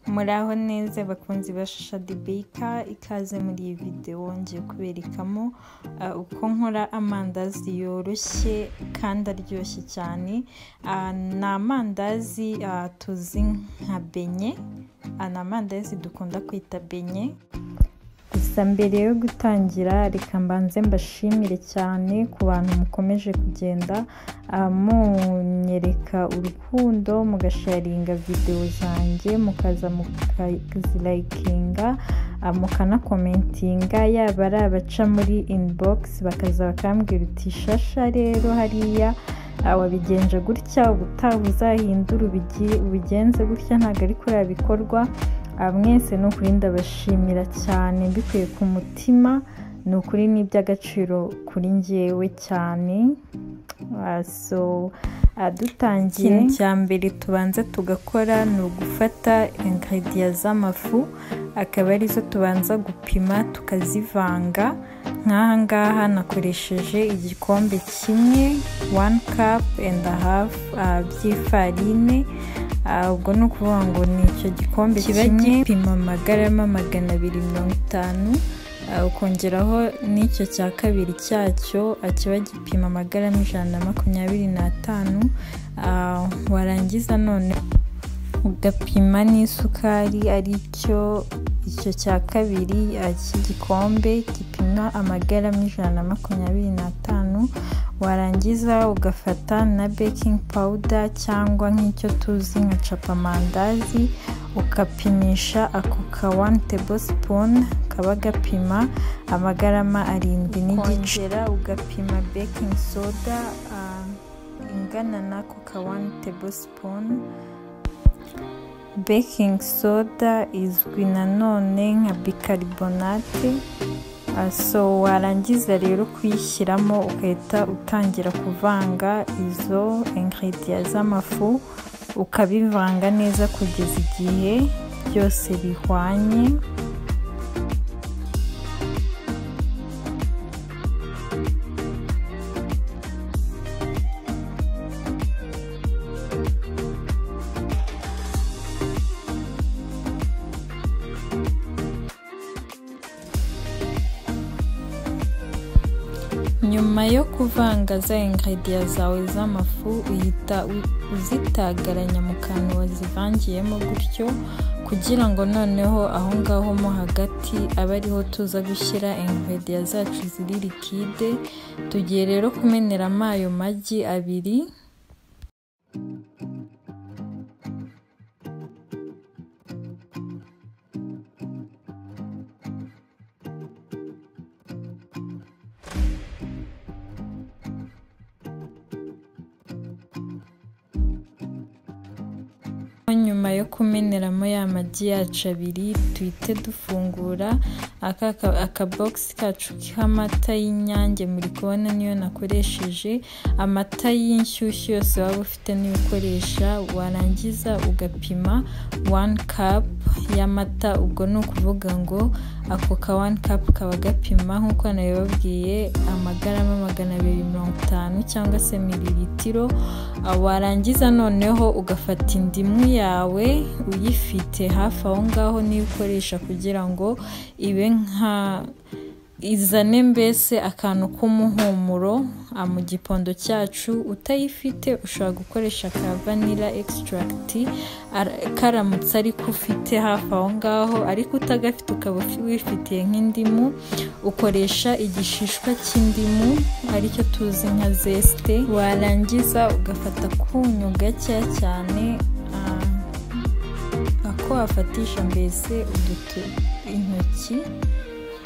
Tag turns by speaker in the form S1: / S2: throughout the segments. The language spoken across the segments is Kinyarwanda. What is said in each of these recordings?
S1: Muraho neza bakunzi ba Shasha The Baker ikaze muri iyi videwo ngiye kuberekamo ah, uko nkora amandazi yoroshye kandi aryoshye cyane Ah, ni amandazi ah, tuzi nka benye Ah, ni amandazi dukunda kwita benye gusa mbere yo gutangira reka mbanze mbashimire cyane ku bantu mukomeje kugenda ah, munyereka urukundo mugasharinga videwo zanjye mukaza mukazilayikinga ah, mukanakomentinga yaba ari abaca muri inibogisi bakaza bakambwira uti shasha rero hariya ah, wabigenje gutya ubutaha uzahindura ubigi- ubigenze gutya ntabwo ari kuriya bikorwa Ah, mwese ni ukuri ndabashimira cyane mbikuye ku mutima ni ukuri ni iby'agaciro kuri njyewe cyane Ah, so ah, dutangiye
S2: Ikintu
S1: cya mbere tubanza tugakora ni ugufata ingredient z'amafu akaba arizo tubanza gupima tukazivanga nk'aha ngaha nakoresheje igikombe kimwe one cup and a half ah, by'ifarine Ah, ubwo ni ukuvuga ngo ni icyo gikombe kiba gipima amagarama magana abiri mirongo itanu Ah, ukongeraho n'icyo cya kabiri cyacyo ah, kiba gipima amagarama ijana na makumyabiri n'atanu Ah, warangiza none ugapima n'isukari ari cyo icyo cya kabiri ah, cy'igikombe gipima amagarama ijana na makumyabiri n'atanu warangiza ugafata na baking powder cyangwa nk'icyo tuzi nka capamandazi ukapimisha ako ka one tablespoon kaba gapima amagarama arindwi n'igice ugapima baking soda ingana n'ako ka one tablespoon baking soda izwi nanone nka bicarbonate Ah, so warangiza rero kuyishyiramo ugahita utangira kuvanga izo ingredient z'amafu ukabivanga neza kugeza igihe byose bihwanye nyuma yo kuvanga za ingredient zawe z'amafu uhita u- uzitagaranya mu kantu wazivangiyemo gutyo kugira ngo noneho aho ngaho mo hagati abe ariho tuza gushyira ingredient zacu ziri likide tugiye rero kumeneramo ayo magi abiri nyuma yo kumeneramo ya magi yacu abiri duhite dufungura aka akabogisi kacu k'amata y'inyange muri kubona niyo nakoresheje amata y'inshyushyu yose waba ufite niyo ukoresha warangiza ugapima one cup y'amata ubwo ni ukuvuga ngo ako ka one cup kaba gapima nk'uko nabibabwiye amagarama magana abiri mirongo itanu cyangwa se mililitiro Ah, warangiza noneho ugafata indimu yawe uyifite hafi aho ngaho niyo ukoresha kugira ngo ibe nka izane mbese akantu k'umuhumuro ah, mu gipondo cyacu utayifite ushobora gukoresha ka vanilla extract ara- karamutse ariko ufite hafi aho ngaho ariko utagafite ukaba ufi- wifitiye nk'indimu ukoresha igishishwa cy'indimu aricyo tuzi nka zesite warangiza ugafata akunyu gakeya cyane ah, ako wafatisha mbese udutu intoki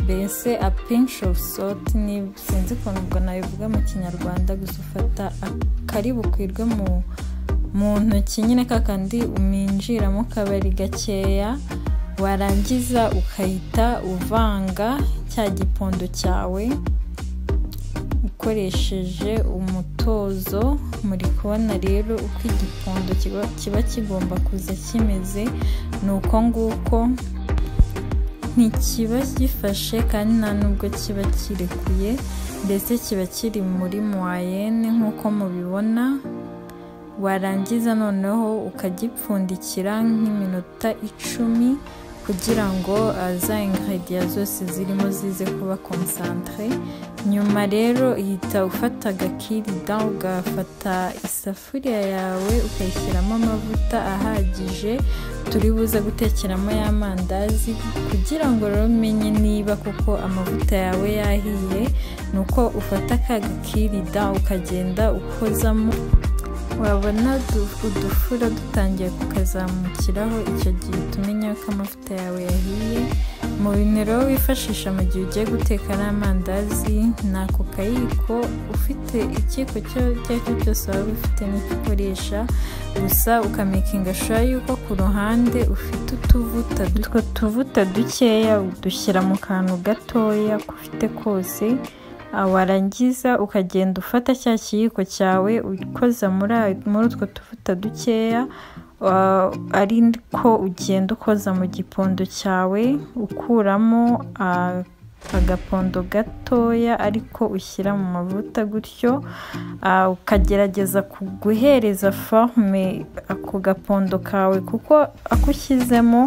S1: mbese a pinch of salt ni sinzi ukuntu ubwo nabivuga mu kinyarwanda gusa ufata akari bukwirwe mu mu ntoki nyine kakandi uminjiramo kabari gakeya warangiza ukahita uvanga cya gipondo cyawe ukoresheje umutozo muri kubona rero uko igipondo kiba- kiba kigomba kuza kimeze ni uko nguko ntikiba gifashe kandi nta nubwo kiba kirekuye ndetse kiba kiri muri moyenne nk'uko mubibona warangiza noneho ukagipfundikira nk'iminota icumi kugira ngo eh, za ingredient zose zirimo zize kuba concentre nyuma rero uhita ufata agakirida ugafata isafuriya yawe ukayishyiramo amavuta ahagije turi buze gutekeramo ya mandazi kugira ngo rero umenye niba koko amavuta yawe yahiye ni uko ufata ka gakirida ukagenda ukozamo wabona du- udufura dutangiye kukazamukiraho icyo gihe utumenya ko amavuta yawe yahiye mu bintu rero wifashisha mu gihe ugiye guteka n'amandazi ni ako kayiko ufite ikiko icyo ari cyo cyose waba ufite n'icyo ukoresha gusa ukamakinga shuwa yuko ku ruhande ufite utuvuta du- utwo tuvuta dukeya udushyira mu kantu gatoya ufite kose Ah, warangiza ukagenda ufata cya kiyiko cyawe ukoza muri ayo- muri utwo tuvuta dukeya ah, ari ko ugenda ukoza mu gipondo cyawe ukuramo ah, agapondo gatoya ariko ushyira mu mavuta gutyo ah, ukagerageza kuguhereza forme ako gapondo kawe kuko ako ushyizemo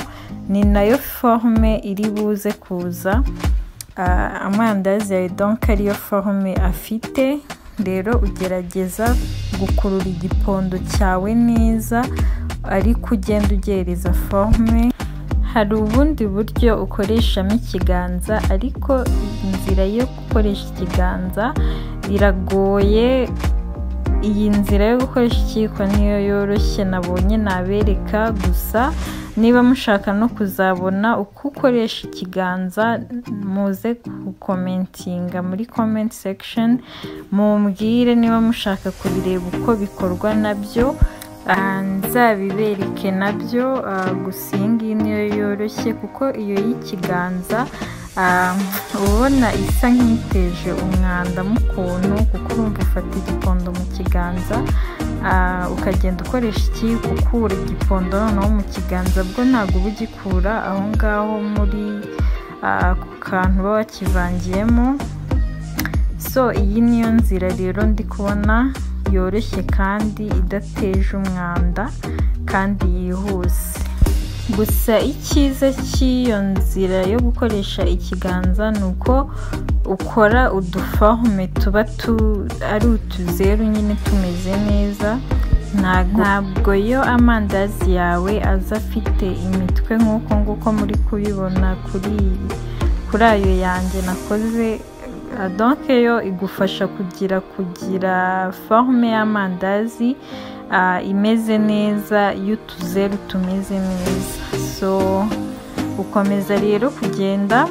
S1: ni nayo forme iri buze kuza Ah, amandazi yawe donk ariyo forume afite rero ugerageza gukurura igipondo cyawe neza ariko ugenda ugereza forume hari ubundi buryo ukoreshamo ikiganza ariko inzira yo gukoresha ikiganza iragoye iyi nzira yo gukoresha ikiyiko niyo yoroshye nabonye nabereka gusa niba mushaka no kuzabona uko ukoresha ikiganza muze gukomentinga muri comment section mumbwire niba mushaka kubireba uko bikorwa nabyo Ah, nzabibereke nabyo ah, gusa iyi ngiyi niyo yoroshye kuko iyo y'ikiganza ah, ubona isa nk'iteje umwanda mu kuntu kuko urumva ufata igipondo mu kiganza ah, ukagenda ukoresha ikiyiko ukura igipondo noneho mu kiganza bwo ntabwo uba ugikura aho ngaho muri ah, ku kantu uba wakivangiyemo so iyi niyo nzira rero ndi kubona yoroshye kandi idateje umwanda kandi yihuse gusa icyiza cy'iyo nzira yo gukoresha ikiganza ni uko ukora udufahume tuba tu ari utuzeru nyine tumeze neza ntabwo ntabwo yo amandazi yawe aza afite imitwe nk'uko nguko muri kubibona kuri iyi kuri ayo yanjye nakoze Ah, donc yo igufasha kugira kugira forume y'amandazi ah, imeze neza y'utuzeru tumeze neza so ukomeza rero kugenda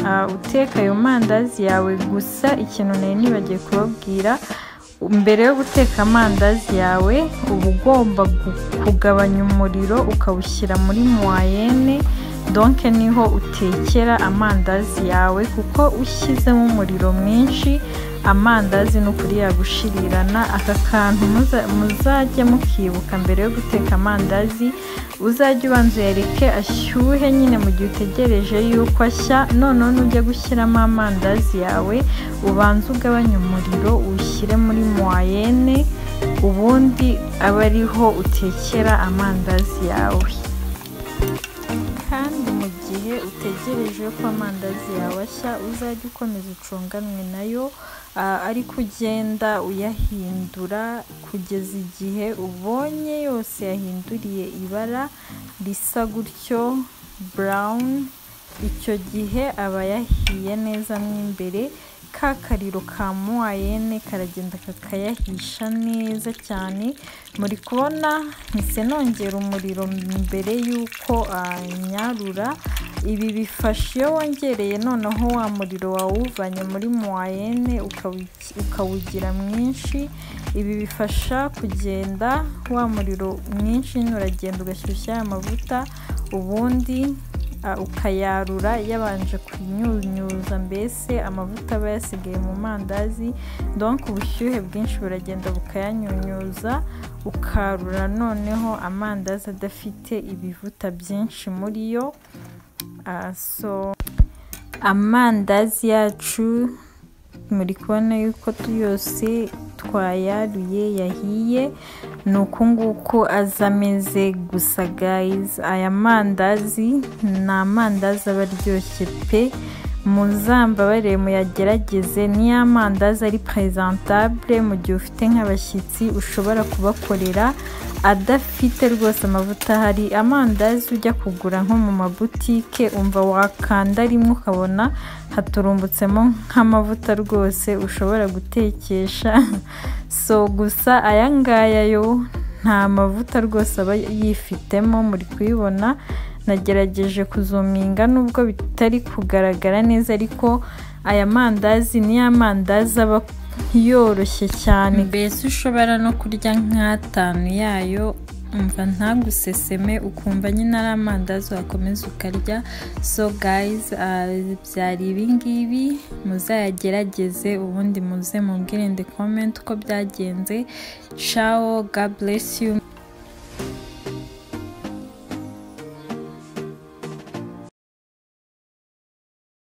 S1: ah, uteka ayo mandazi yawe gusa ikintu nari nibagiye kubabwira mbere yo guteka amandazi yawe uba ugomba gu- kugabanya umuriro ukawushyira muri muwayene donke niho utekera amandazi yawe kuko ushyizemo umuriro mwinshi amandazi ni ukuri yagushirirana aka kantu muza- muzajya mukibuka mbere yo guteka amandazi uzajya ubanza uyareke ashyuhe nyine mu gihe utegereje yuko ashya noneho nujya gushyiramo amandazi yawe ubanza ugabanye umuriro ushyire muri muwayene ubundi aba ariho utekera amandazi yawe kandi mu gihe utegereje ko amandazi yawe ashya uzajya ukomeza ucunganwe nayo ah, ariko ugenda uyahindura kugeza igihe ubonye yose yahinduriye ibara risa gutyo burawuni icyo gihe aba yahiye neza mo imbere ka kariro ka muwayene karagenda kakayahisha neza cyane muri kubona mpise nongera umuriro mbere y'uko ah, nyarura ibi bifasha iyo wongereye noneho wa muriro wawuvanye muri muwayene ukawi- ukawugira mwinshi ibi bifasha kugenda wa muriro mwinshi nyine uragenda ugashyushya aya mavuta ubundi ah, ukayarura yabanje kunyunyuza mbese amavuta aba yasigaye mu mandazi donc ubushyuhe bwinshi buragenda bukayanyunyuza ukarura noneho amandazi adafite ibivuta byinshi muri yo Ah, so amandazi yacu muri kubona yuko yose twayaruye yahiye ni uku nguku aza ameze gusa gayizi aya mandazi ni amandazi aba aryoshye pe muzambabare muyagerageze niyo amandazi ari perezentabure mu gihe ufite nk'abashyitsi ushobora kubakorera adafite rwose amavuta hari amandazi ujya kugura nko mu mabutike umva wakanda rimwe ukabona haturumbutsemo nk'amavuta rwose ushobora gutekesha so gusa aya ngaya yo nta mavuta rwose aba yifitemo muri kuyibona nagerageje kuzuminga nubwo bitari kugaragara neza ariko aya mandazi ni ya mandazi aba yoroshye cyane mbese ushobora no kurya nk'atanu yayo umva ntaguseseme ukumva nyine ari amandazi wakomeza ukarya so guys byari ibingibi muzayagerageze ubundi muze mubwirinde comment uko byagenze ciao god bless you